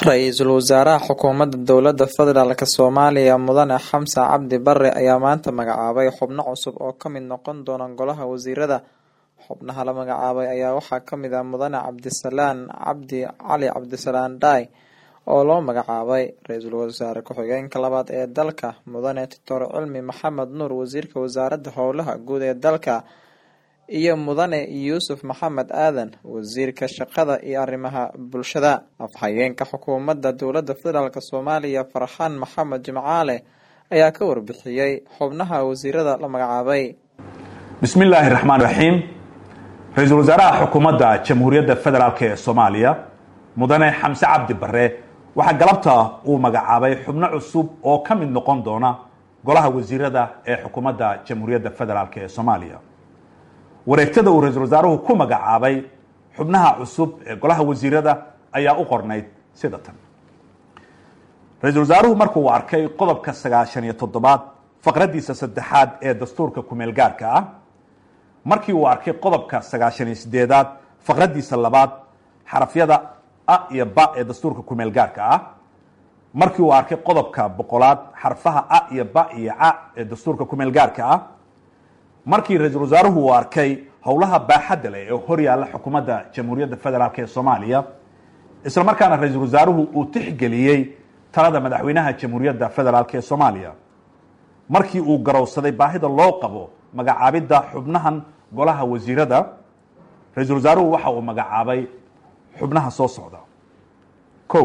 Ra-iisul Wasaaraha Xukuumadda Dowladda Federaalk Soomaaliya Mudane Xamse Cabdi Barre ayaa maanta magacaabay xubno cusub oo ka mid noqon doona Golaha Wasiirada. Xubnaha la magacaabay ayaa waxaa ka mid ah Mudane Cabdisalaan Cabdi Cali Cabdisalaan Dhaay oo loo magacaabay Ra-iisul Wasaare Ku-xigeenka labaad ee dalka, Mudane Doctor Cilmi Maxamed Nuur Wasiirka Wasaaradda Howlaha Guud ee dalka, iyo Mudane Yuusuf Maxamed Aadan Wasiirka Shaqada iyo Arrimaha Bulshada. Afhayeenka Xukuumadda Dowladda Federaalk Soomaaliya Farxaan Maxamed Jimcaale ayaa ka warbixiyey xubnaha wasiirada la magacaabay. bismi illaahi raxmaan raxiim ra-iisul wasaaraha xukuumadda jamhuuriyadda federaalk ee soomaaliya mudane xamse cabdi barre waxaa galabta uu magacaabay xubno cusub oo ka mid noqon doona golaha wasiirada ee xukuumadda jamhuuriyadda federaalk ee soomaaliya wareegtada uu ra-iisul wasaaruhu ku magacaabay xubnaha cusub ee golaha wasiirada ayaa u qornayd sida tan ra-iisul wasaaruhu markuu arkay qodobka sagaashan iyo toddobaad faqraddiisa saddexaad ee dastuurka kumeel gaarka ah markii uu arkay qodobka sagaashan iyo sideedaad faqraddiisa labaad xarafyada a iyo ba ee dastuurka kumeel gaarka ah markii uu arkay qodobka boqolaad xarfaha a iyo ba iyo ca ee dastuurka kumeel gaarka ah markii ra-iisul wasaaruhu uu arkay howlaha baaxadda leh ee hor yaalla xukuumadda jamhuuriyadda federaalk ee soomaaliya isla markaana ra-iisul wasaaruhu uu tixgeliyey talada madaxweynaha jamhuuriyadda federaalk ee soomaaliya markii uu garowsaday baahida loo qabo magacaabidda xubnahan golaha wasiirada ra-iisul wasaaruhu waxa uu magacaabay xubnaha soo socda ko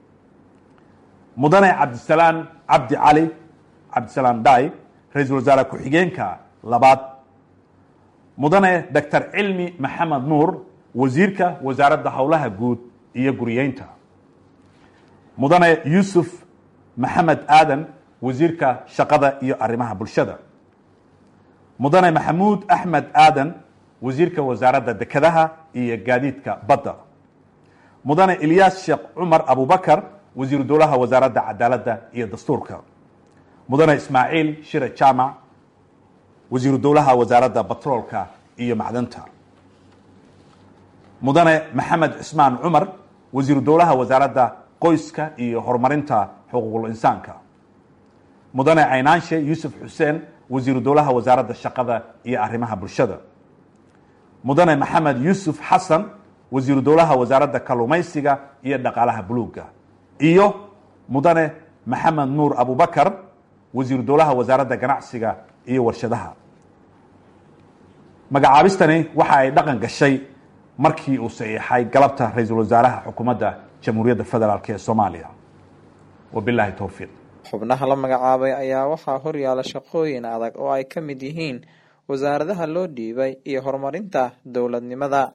mudane cabdisalaan cabdi cali cabdisalaan dhaay ra-iisul wasaare ku-xigeenka labaad mudane doctor cilmi maxamed nuur wasiirka wasaaradda howlaha guud iyo guriyeynta mudane yuusuf maxamed aadan wasiirka shaqada iyo arrimaha bulshada mudane maxamuud axmed aadan wasiirka wasaaradda dekedaha iyo gaadiidka badda mudane ilyaas sheekh cumar abubakar wasiiru dowlaha wasaaradda cadaaladda iyo dastuurka mudane ismaaciil shire jaamac wasiiru dowlaha wasaaradda batroolka iyo macdanta mudane maxamed cismaan cumar wasiiru dowlaha wasaaradda qoyska iyo horumarinta xuquuqul insaanka mudane caynaanshe yuusuf xuseen wasiiru dowlaha wasaaradda shaqada iyo arrimaha bulshada mudane maxamed yuusuf xasan wasiiru dowlaha wasaaradda kalluumaysiga iyo dhaqaalaha buluugga iyo mudane maxamed nuur abubakar wasiiru dowlaha wasaaradda ganacsiga iyo warshadaha magacaabistani waxa ay dhaqan gashay markii uu saxiixay galabta ra-iisul wasaaraha xukuumadda jamhuuriyadda federaalk ee soomaaliya wabilahi towfiiq xubnaha la magacaabay ayaa waxaa horyaala shaqooyin adag oo ay ka mid yihiin wasaaradaha loo dhiibay iyo horumarinta dowladnimada